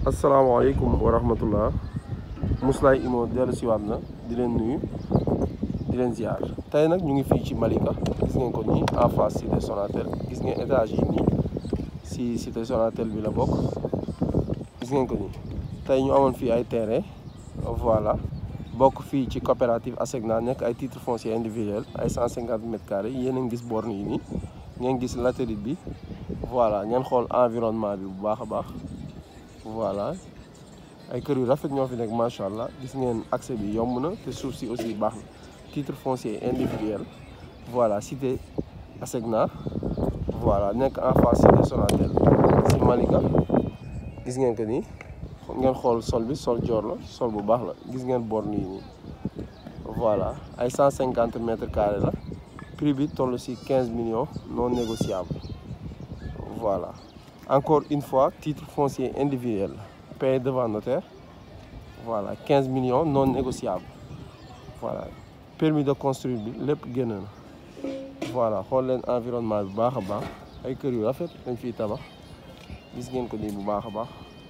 asalaamaaleykum wa rahmatullah Mously Immo dellu siwaat na di leen nuyu di leen ziar tey nag ñu ngi fii ci Malika gis ngeen ko nii en face cité Sonatel gis ngeen étage yi nii si cité Sonatel bi la bokk gis ngeen ko nii tey ñu amoon fii ay terrain voilà bokk fii ci coopérative ASECNA nekk ay titre foncier individuel ay 150 mètres carrés yéen a ngi gis borne yi nii ngeen gis latérite bi voilà ngeen xool environnement bi bu baax a baax voilà ay kër yu rafet ñoo fi nekk macha allah gis ngeen accès bi yomb na te suuf si aussi baax na titre foncier individuel voilà cité ASECNA voilà nekk en face cité Sonatel si Malika gis ngeen ko nii ngeen xool sol bi sol joor la sol bu baax la gis ngeen borne yi nii voilà ay 150 mètres carrés la prix bi toll si 15 millions non négociable voilà encore une fois titre foncier individuel payé devant notaire voilà 15 millions non négociable voilà permis de construire bi lépp génn na voilà xool leen environnement bi baax a baax ay kër yu rafet dañ fiy tabax gis ngeen ko nii bu baax a baax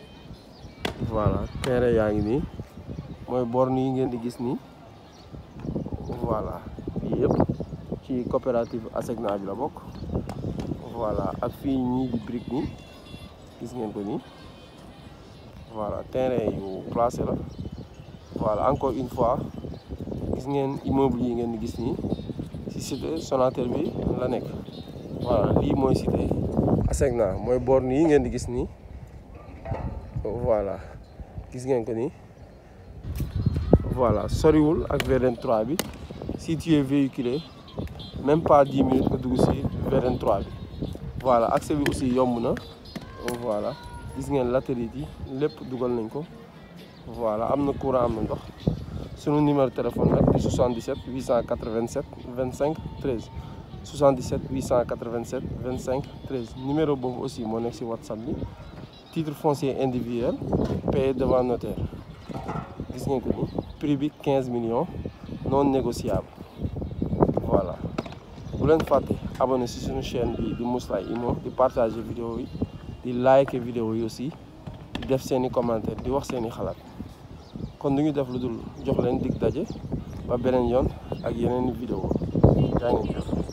voilà terrain yaa ngi nii mooy borne yi ngeen di gis nii voilà yii yëpp ci coopérative ASECNA bi la bokk voilà ak fii ñii di brique nii gis ngeen ko nii voilà terrain yu placé la voilà encore une fois gis ngeen immeuble yi ngeen di gis nii ci cité Sonatel bi la nekk voilà lii mooy cité ASECNA mooy borne yi ngeen di gis nii voilà gis ngeen ko nii voilà soriwul ak VDN 3 bi si tu es véhiculé même pas 10 minutes nga dugg si VDN 3 bi voilà accès bi aussi yomb na voilà gis ngeen latérite yi lépp dugal nañ ko voilà am na courant am na ndox sunu numéro téléphone nag di 77 887 25 13 77 887 25 13 numéro boobu aussi moo nekk si whatsapp bi titre foncier individuel payé devant notaire gis ngeen ko ni prix bi 15 millions non négociable voilà bu leen fàtte abonné si suñu chaîne bi di Mously Immo di partager vidéo yi di like vidéo yi aussi di def seeni commentaire di wax seeni xalaat kon du ñu def lu dul jox leen dig daje ba beneen yoon ak yeneen vidéo jaa ngeen jëf